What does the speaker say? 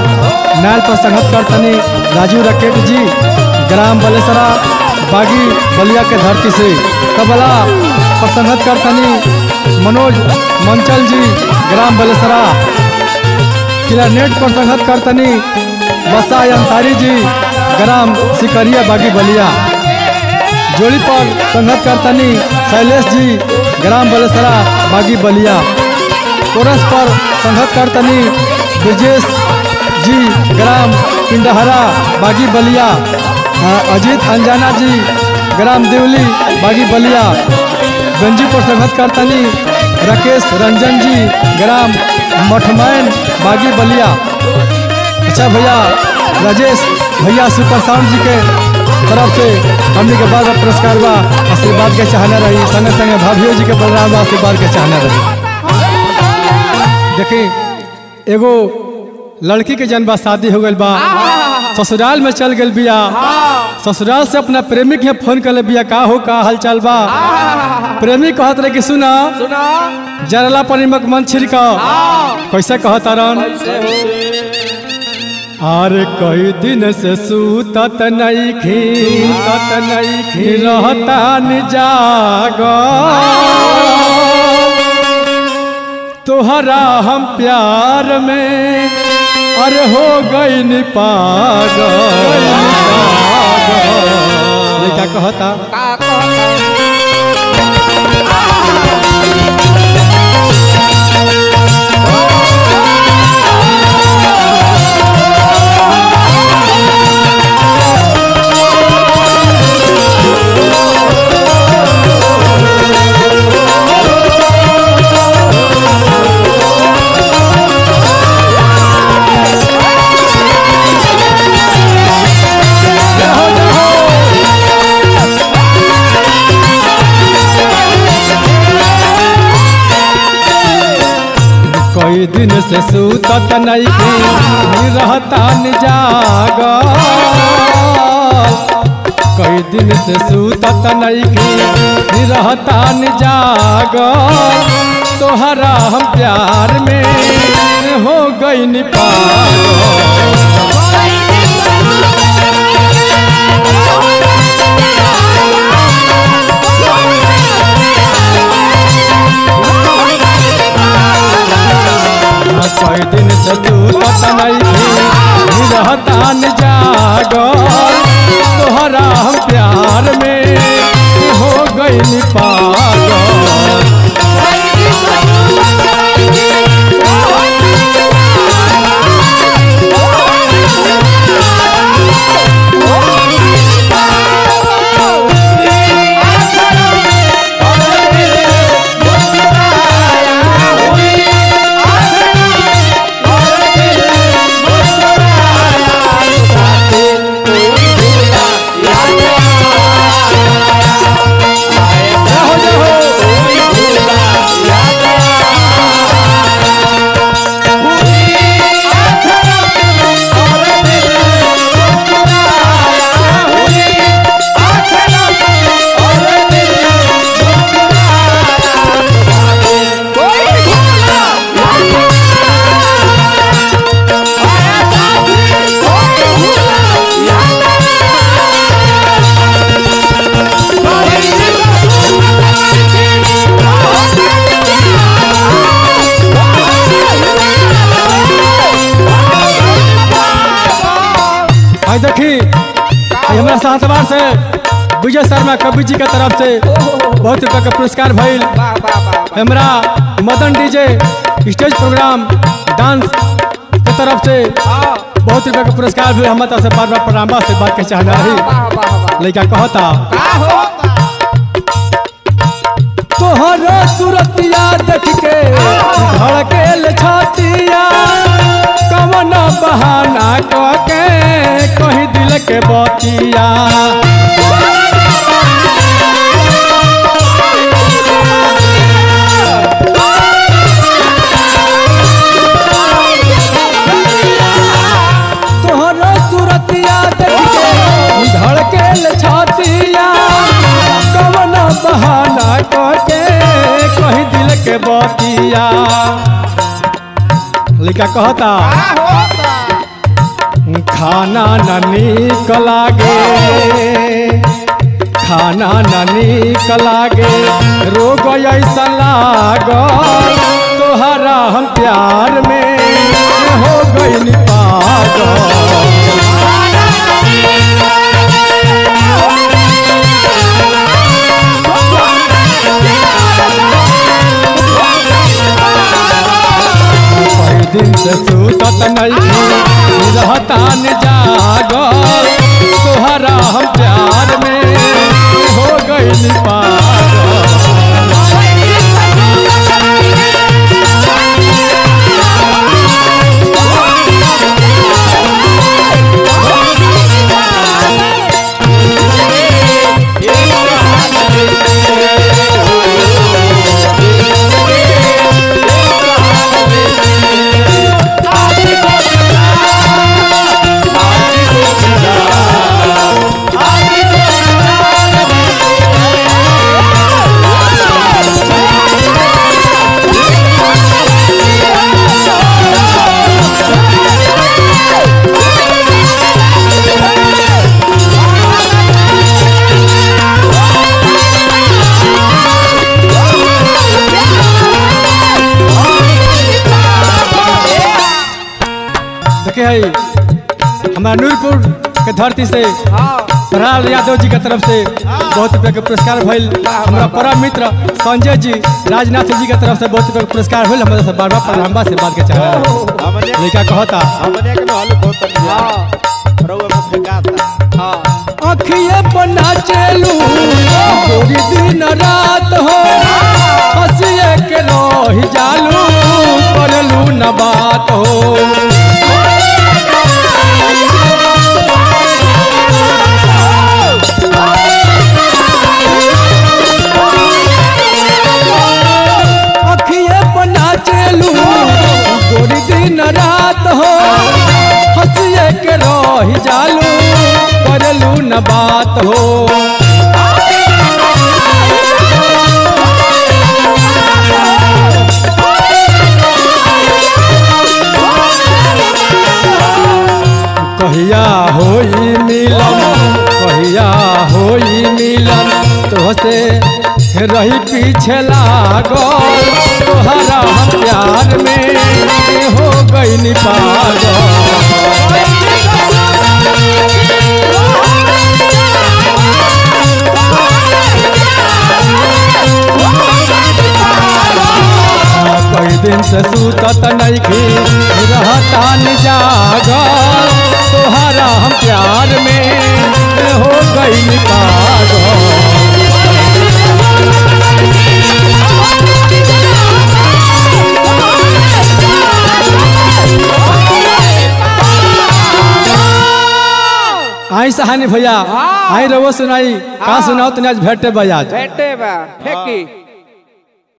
नाल पर संगत करतनी राजू रकेट जी ग्राम बलेसरा बागी बलिया के धरती से तबला पर संगत करतनी मनोज मंचल जी ग्राम बलेसरा क्लारनेट पर संगत करतनी बसा अंसारी जी ग्राम सिकरिया बागी बलिया जोड़ी पर संगत करतनी शैलेश जी ग्राम बलेसरा बागी बलिया कोरस पर संगत करतनी ब्रजेश जी ग्राम पिंडहरा बागी बलिया अ, अजीत अंजाना जी ग्राम देवली बागी बलिया गंजी पर संगत करतनी राकेश रंजन जी ग्राम मठमैन बागी बलिया अच्छा भैया राजेश भैया सुपर साउंड जी के तरफ से हमने के बाद पुरस्कार बा आशीर्वाद के चाहना रही संगे संगे भाभियो जी के बलराम बा आशीर्वाद के चाहना रही देखी एगो लड़की के जन्म बा शादी हो गई बा ससुराल में चल गई बिया ससुराल से अपना प्रेमी के फोन कर ले बिया का हो का हालचाल बा प्रेमी कहत रहे कि सुना सुना जरला पर निमक मन छिड़क कैसे कहत रन अरे कई दिन से सूतत नहीं खी तत नहीं खी रहता निजाग तोहरा हम प्यार में अरे हो गई नि पागल ये क्या कहता का कहता जाओ जाओ कई दिन से सूतत नहीं थी रहता जाग कई दिन से सूतत नहीं थी रहता जाग तोहरा हम प्यार में हो गई नि पागल कई दिन से सूतत नहीं थी रहता जाग तोहरा हम प्यार में हो गई नि पागल जाओ जाओ आई देखी आई हमरा सातवार से विजय शर्मा कवि जी के तरफ से बहुत रुपया के पुरस्कार भइल वाह वाह वाह हमरा Madan DJ stage program dance के तरफ से हाँ बहुत रुपया के पुरस्कार भी हम से बार बार प्रणाम से बात के चाहना रही वाह वाह वाह लड़का कहता का हो तोहरो सूरतिया देख के धड़केल छतिया कवन बहाना कह के कहीं दिल के बतिया तोहरो सूरतिया देख के धड़केल छतिया कवन बहाना कह के कहीं दिल के बतिया लड़का कहता का होता खाना न नीक लागे खाना न नीक लागे रोग ऐसा लागल तोहरा हम प्यार में हो गई पागल कई दिन से सूतत नहीं रहता न जागल तोहरा हम प्यार में हो गई पागल देखे है हमारा नूरपुर के धरती से हाँ प्रहलाद यादव जी के तरफ से बहुत रुपया के पुरस्कार भइल हमारा परम मित्र संजय जी राजनाथ जी के तरफ से बहुत रुपया के पुरस्कार भइल हमारे से बार बार प्रणाम से बात के चाह रहा है हमने लड़का कहता हमने के हल बहुत हाँ रउआ में फेंकाता हाँ अखिए पर नाचेलू पूरी दिन रात हो हंसिए के रही जालू करलू न बात हो अखिए पर नाचेलू पूरी दिन रात हो हंसिए के रही जालू करलू न बात हो कहिया होई मिलन कहिया होई मिलन तोहसे रही पीछे लागल तोहरा हम प्यार में हो गई पागल कई दिन से सूतत नइखी रहता न जागल तोहरा हम प्यार में हो गई पागल आई सहानी भैया आई रवो सुनाई का सुनाओ तने आज भेटे बजाज बैठे बा फेंकी